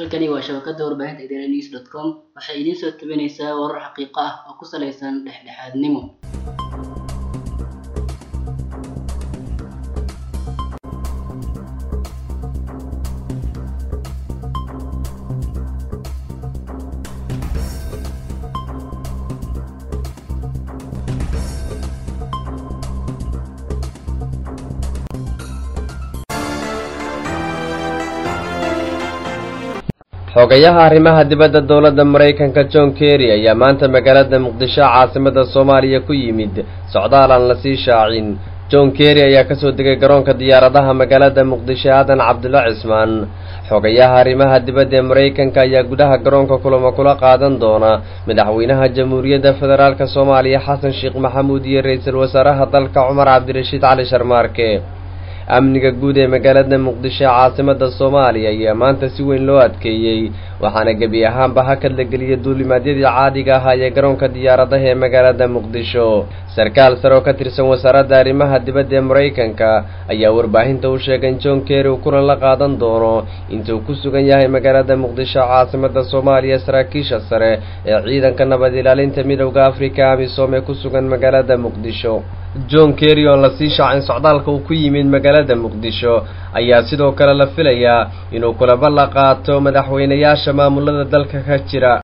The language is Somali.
halkani waa shabakada warbaahinta idaaha news dot com waxay idiin soo tabinaysaa warar xaqiiqo ah oo ku saleysan dhexdhexaadnimo xogayaha arrimaha dibadda dowladda maraykanka john kerry ayaa maanta magaalada muqdisho caasimada soomaaliya ku yimid socdaal aan lasii shaacin john kerry ayaa kasoo degay garoonka diyaaradaha magaalada muqdisho aadan cabdulla cismaan xogayaha arrimaha dibadda ee maraykanka ayaa gudaha garoonka kulamo kula qaadan doona madaxweynaha jamhuuriyadda federaalk soomaaliya xasan sheekh maxamuud iyo ra-iisul wasaaraha dalka cumar cabdirashiid cali sharmaarke amniga guud ee magaalada muqdisho ee caasimada soomaaliya ayaa maanta si weyn loo adkeeyey waxaana gebi ahaanba hakad la geliyay duulimaadyadii caadiga ahaa ee garoonka diyaaradaha ee magaalada muqdisho sarkaal sare oo ka tirsan wasaaradda arrimaha dibadda ee maraykanka ayaa warbaahinta u sheegay in john kerry uu kulan la qaadan doono intuu ku sugan yahay magaalada muqdisho caasimada soomaaliya saraakiisha sare ee ciidanka nabad ilaalinta midowda afrika amisom ee ku sugan magaalada muqdisho john kerry oo lasii shaacin socdaalka uu ku yimid magaalada muqdisho ayaa sidoo kale la filayaa inuu kulamo la qaato madaxweynayaasha maamulada dalka ka jira